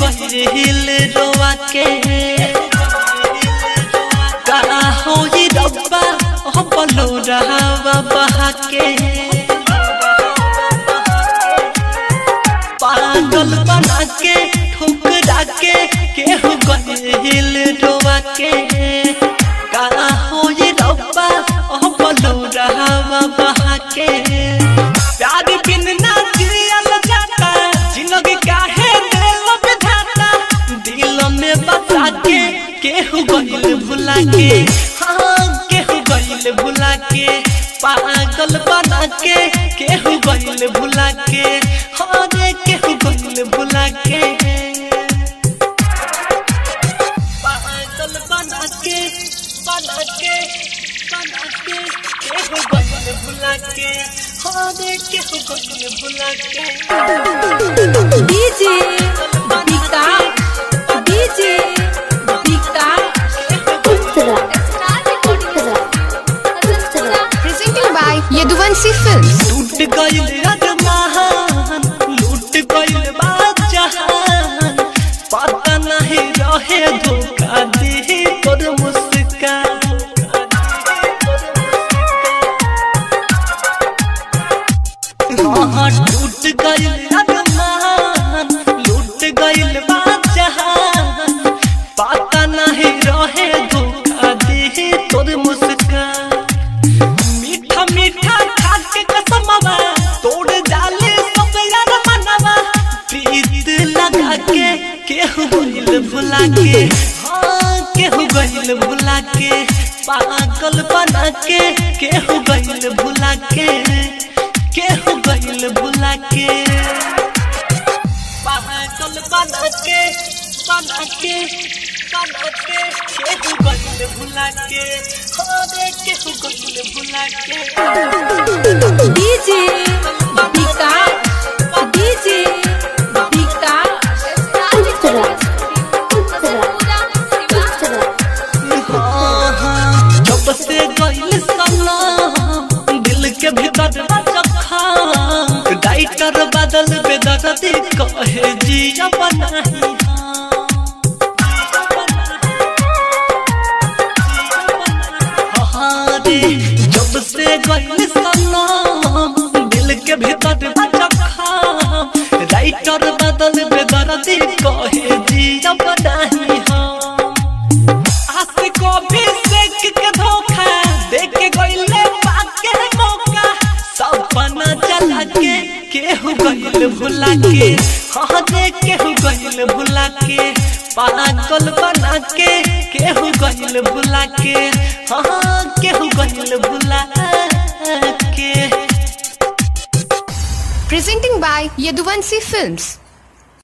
गइल रोआ के का होई रब्बा हम बोलो रहावा बहा के पागल बना के ठुकरा के केहू गइल रोआ के का होई रब्बा हम बोलो रहावा बहा के प्यार बिन ना जियल जाता जिंदगी काहे दिल बिठाता दिल में बसा के केहू गइल भुला के हाँ केहू गइल भुला के पागल बना के केहू गइल भुला के हाँ रे केहू गइल भुला के पागल बना के बना के बना के केहू गइल भुला के हाँ रे केहू गइल भुला के DJ Deeka DJ Deeka Presented by Yaduvansi Films. टूट गइल अरमान लूट गइल बादशाहान पता नहीं रहे धोखा दी तोर मुस्कान हाँ टूट गइल अरमान लूट गइल बादशाहान पता नहीं रहे धोखा दी तोर मुस्कान मीठा मीठा खाके कसमवा तोड़ डाले सब यार मनवा प्रीत लगा के केहू गइल भुला के हाँ केहू गइल भुला के पागल बना के केहू गइल भुला के केहू गइल भुला के पागल बना के बना के बना के केहू गइल भुला के हाँ रे केहू गइल भुला के डीजे दीका डीजे दीका हाँ, हाँ, जब से गइल सनम दिल के भीतर रखा डाइटर बदल बेदर्दी कहे जिया बनाही हाँ रे जब से गइल सनम दिल के भीतर रखा राइटर बदल बेदर्दी कहे जिया बनाही हाँ आसे को भी सेक के धोखा देख के गइले पाके मौका सपना चला के केहू गइल भुला के हाँ देख केहू गइल भुला के पागल बना के केहू गइल भुला के हाँ केहू गइल भुला के Presenting by Yaduvansi Films.